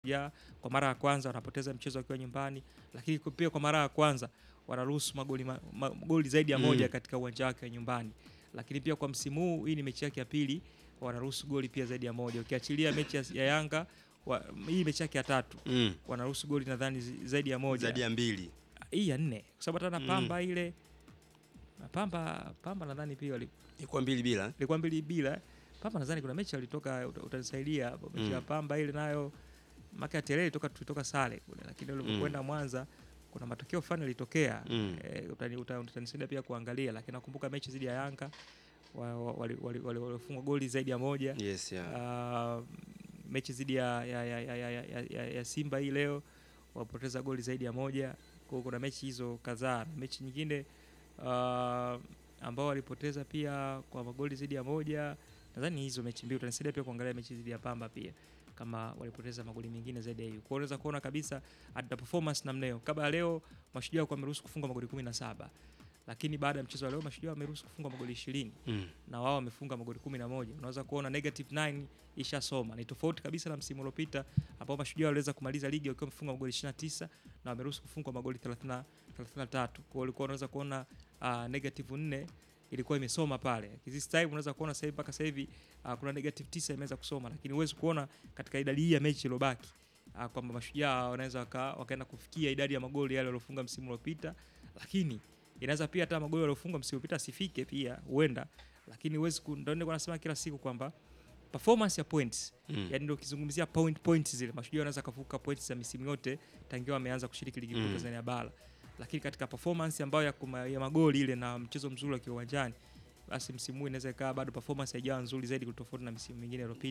ya kwa mara ya kwanza wanapoteza mchezo wakiwa nyumbani, lakini pia kwa mara ya kwanza wanaruhusu magoli, ma, magoli zaidi ya Mm. moja katika uwanja wake wa nyumbani. Lakini pia kwa msimu huu, hii ni mechi yake ya pili, wanaruhusu goli pia zaidi ya moja, ukiachilia mechi ya, ya Yanga wa, hii mechi yake ya tatu Mm. wanaruhusu goli nadhani zi- zaidi ya moja Zaidi ya mbili. hii ya nne kwa sababu hata na Mm. Pamba ile na Pamba Pamba nadhani pia wali- Ilikuwa mbili bila. ilikuwa mbili bila. Pamba nadhani kuna mechi walitoka, uta- utanisaidia hapo mechi Mm. ya Pamba ile nayo maka ya Terere toka tulitoka sare kule, lakini ulipokwenda Mwanza kuna matokeo fulani yalitokea Mm. eh, utani- uta- utanisaidia pia kuangalia, lakini nakumbuka mechi dhidi ya Yanga wa- wa- wali- wali- wali- walifungwa goli zaidi ya moja. Yes, yeah. Ah, mechi dhidi ya, ya, ya, ya, ya, ya, ya, ya Simba hii leo wapoteza goli zaidi ya moja. Kwa hiyo kuna mechi hizo kadhaa. Mechi nyingine ah, ambao walipoteza pia kwa magoli zaidi ya moja, nadhani hizo mechi mbili. Utanisaidia pia kuangalia mechi dhidi ya Pamba pia kama walipoteza magoli mengine zaidi ya hiyo. Kwa hiyo unaweza kuona kabisa at the performance namna hiyo. Kabla ya leo Mashujaa walikuwa wameruhusu kufunga magoli 17 lakini baada ya mchezo wa leo Mashujaa wameruhusu kufunga magoli 20 Mm. na na wao wamefunga magoli 11. Unaweza kuona negative 9 ishasoma. Ni tofauti kabisa na msimu uliopita ambao Mashujaa waliweza kumaliza ligi wakiwa wamefunga magoli 29 na wameruhusu kufungwa magoli 30 33. Kwa hiyo ulikuwa unaweza kuona uh, negative 4 ilikuwa imesoma pale. This time unaweza kuona sasa hivi mpaka sasa hivi uh, kuna negative 9 imeweza kusoma, lakini huwezi kuona katika idadi hii ya mechi iliyobaki uh, kwamba Mashujaa wanaweza waka, wakaenda kufikia idadi ya magoli yale waliofunga msimu uliopita, lakini inaweza pia hata magoli waliofunga msimu uliopita asifike pia huenda, lakini huwezi ku- ndio ndio nasema kila siku kwamba performance ya points Mm. yani ndio ukizungumzia point points zile Mashujaa wanaweza kavuka points za misimu yote tangia wameanza kushiriki ligi kuu Mm. Tanzania bara, lakini katika performance ambayo ya, kuma, ya magoli ile na mchezo mzuri wa kiwanjani, basi msimu huu inaweza ikawa bado performance haijawa nzuri zaidi kutofauti na misimu mingine iliyopita.